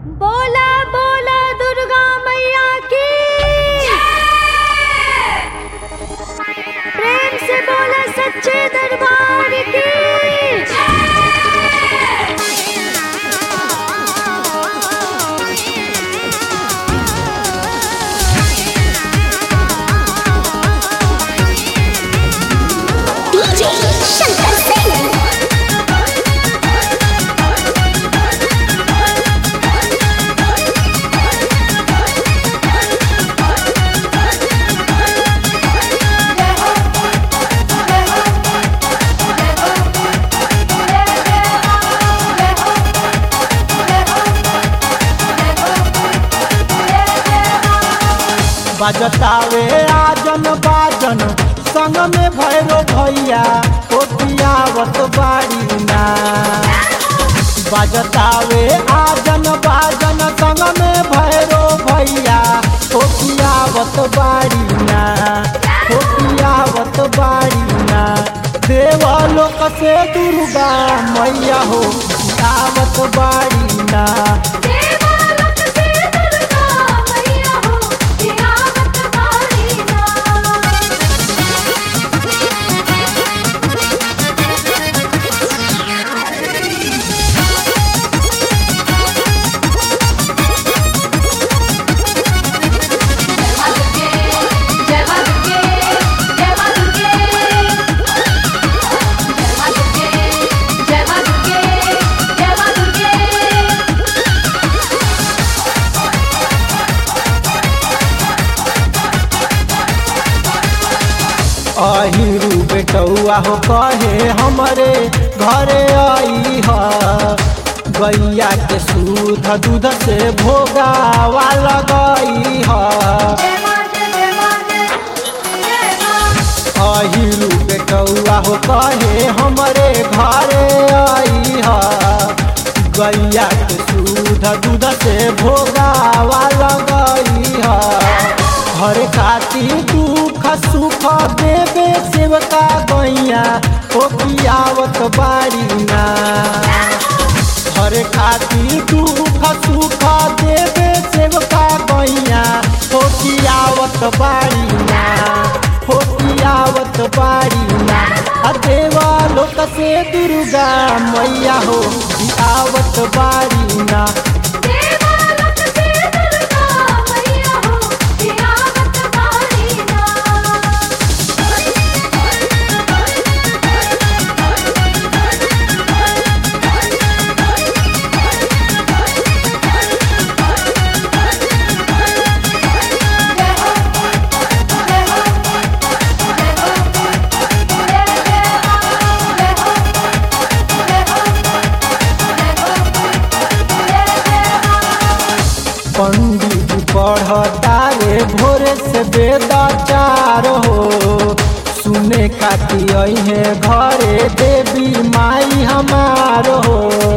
बोला बोला दुर्गा मैया की प्रेम से बोला सच्चे दरबार की DJ Shankar Singh. बजतावे आजन बाजन संग में भैरो भैया कोटियावत बाड़ी ना बजतावे आजन बाजन संग में भैरो भैया कोटियावत बाड़ी ना कोटियावत बाड़ी ना देवलोक से दुर्गा मैया हो आवत बाड़ी ना देवालोक से दुर्गा मैया हो तिरावत बारी ना जय मां दुर्गे जय मां दुर्गे जय मां दुर्गे जय मां दुर्गे जय मां दुर्गे अहिरू बेटौआ हो कहे हमरे घरे आई ह गैया के सूध दूध से भोगावा लगई ह जय मां जय मां जय मां अहिरू बेटौआ हो कहे हमरे घरे आई ह गैया के सूध दूध से भोगावा लगई ह हर खाती दुख सुख देवे सेवका गैया ओ पियावत बारी ना हर खाती दुख सुख देवे सेवका गैया हो पियावत बारी ना हो पियावत बारी ना आ देवा लोक से दुर्गा मैया हो आवत बारी ना देवालोक से दुर्गा मैया हो तिरावत बारी ना पंडित पढ़ता रे भोरे से वेदाचार हो सुने खाती है घरे देवी माई हमार हो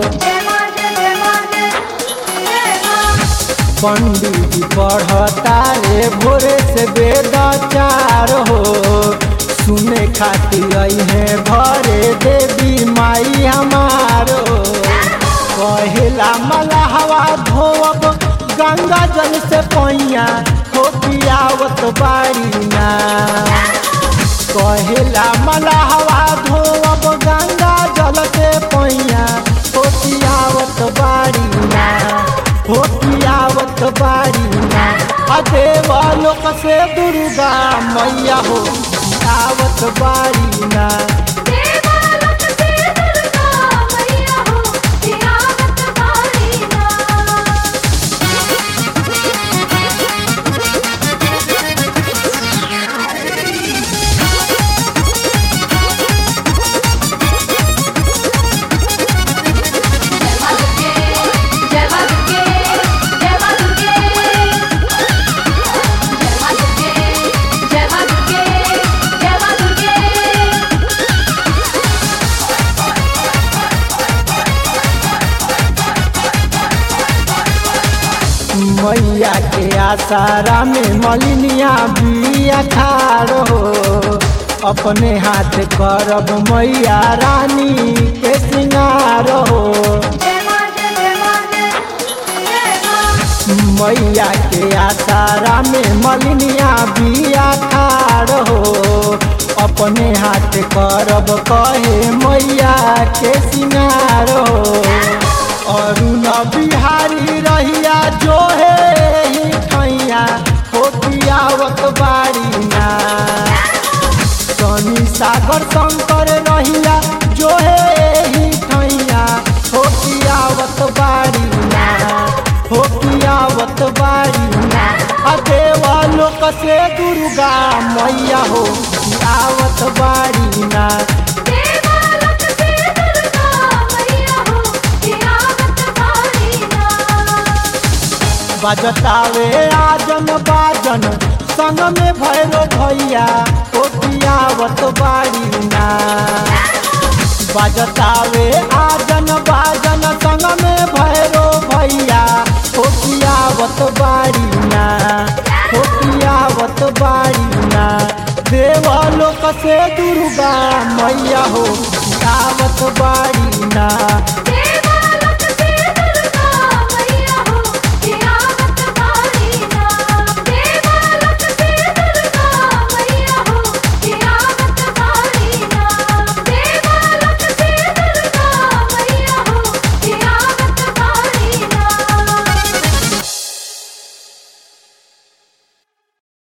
पंडित पढ़ता रे भोरे से वेदाचार हो सुने खाती है घरे देवी माई हमार हो कहेला मलहवा धोब गंगा जल से पैया हो पियावत बारी ना कहेला मलहवा धोब गंगा जल से पैया हो पियावत बारी ना हो पियावत बारी ना आ देवलोक से दुर्गा मैया हो आवत बारी ना देवालोक से दुर्गा मैया हो तिरावत बारी ना जय मां दुर्गे जय मां दुर्गे जय मां दुर्गे जय मां दुर्गे जय मां दुर्गे मैया के आसारा में मलिनिया बिया खार हो अपने हाथ करब मैया रानी के सिंगार हो जय मां जय मां जय मैया के आसारा में मलिनिया बिया खाड़ हो अपने हाथ करब कहे मैया के सिंगार हो अरुण बिहारी रहिया जो है ही ठैया हो पियावत बाड़ी ना शनि सागर शंकर रहिया जो है ही ठैया हो पियावत बाड़ी ना हो पियावत बाड़ी ना आ देवा लोक से दुर्गा मैया हो पियावत बाड़ी ना देवालक से दुर्गा मैया हो तियावत बाड़ी ना बजतावे आजन बाजन संग में भैरो भैया ओ पियावत बाड़ी ना बजतावे आजन बाजन संग में भैरो भैया ओ पियावत बाड़ी ना ओ पियावत बाड़ी ना देवलोक से दुर्गा मैया हो पियावत बाड़ी ना